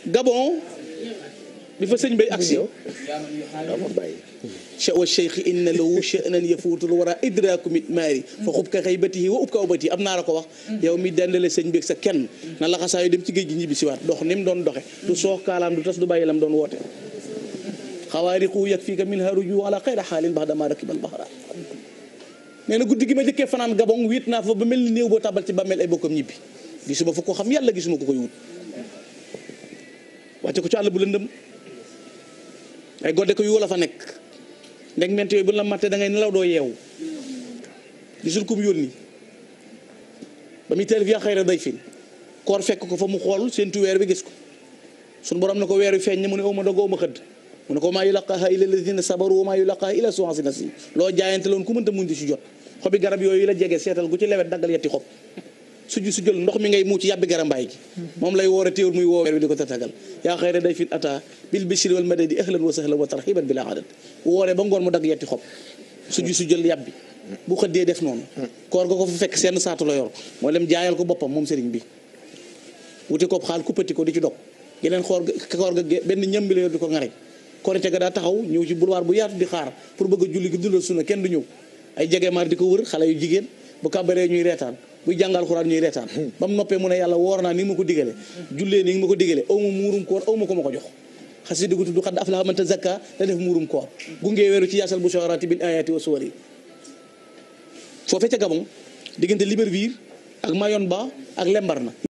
Gabon bi fa sëñ bay aksi waaw ma bàyyi wa cheikh inna lahu sha'nan yafuutul wara idraaku mit maari fa xub ka xaybatihi wa ub ka ubati am naa la ko wax yow mi dendale sëñ beeg sa kenn na la xasaayu dem ci géej gi ñibbi siwaat dox ni mu doon doxe du soox kaalaam du tas du bàyyi lam doon woote xawaariqu yak fii ka min haruju ala xayra xaalin bax dama rakibal baxara nee na guddi gi ma jëkkee fanaan gabon wiit naa fa ba mel ni néew boo tabal ci bàmmeel ay bokkam ñibbi gisuma fa ko xam yàlla gisuma ko koy wut wàcce ko ci àll bu lëndëm ay godde ko yu la fa nekk ndeg ment yooyu bu la mattee da ngay nelaw doo yeewu gisul kum yónni ba muy teel via xayra day fin koor fekk ko fa mu xool seentu weer bi gis ko suñu borom ne ko weer wi feeñ ne mu ne aw ma dog aw ma xëdd mu ne ko maa yulaqaaha illa alladina sabaru wa maa yulaqaaha illa suwansi nasi loo jaayante loon ku mënta muñ di si jot xobi garab yooyu la jege seetal gu ci lewet daggal yetti xob suju su jël ndox mi ngay muuc yàbbi garambaay gi moom lay woor a téewul muy woo weer wi di ko tatagal yaa xayra day fin ata bil bishri wal madadi ahlan wa sahlan wa tarxiban bila adad wooree ba ngoon mu dagg yetti xob suju su jël yàbbi bu xëddee def noonu koor ga ko fa fekk seen saatu la yor moo dem jaayal ko boppam moom sëriñ bi wuti ko xaal kuppati ko di ci dog geneen xoor ga koor ga benn ñam bi la yor di ko ŋareñ korite ga daa taxaw ñëw ci boulevard bu yaatu di xaar pour bëgg a julli gi dundal sunna kenn du ñëw ay jege maar di ko wër xale yu jigéen bu kàbbaree ñuy reetaan buy jàngal xuraan ñuy reetaan ba mu noppee mu ne yàlla woor naa ni nga ma ko digale jullee ni nga ma ko digale aw ma muurum koor aw ma ko ma ko jox xasi dugg tudd xad aflaha man tazakka da def muurum koor gungee weeru ci yaasal bu soxaraati bil ayati wa suwari foofee ca Gabon diggante Libreville ak Mayomba ak Lembarna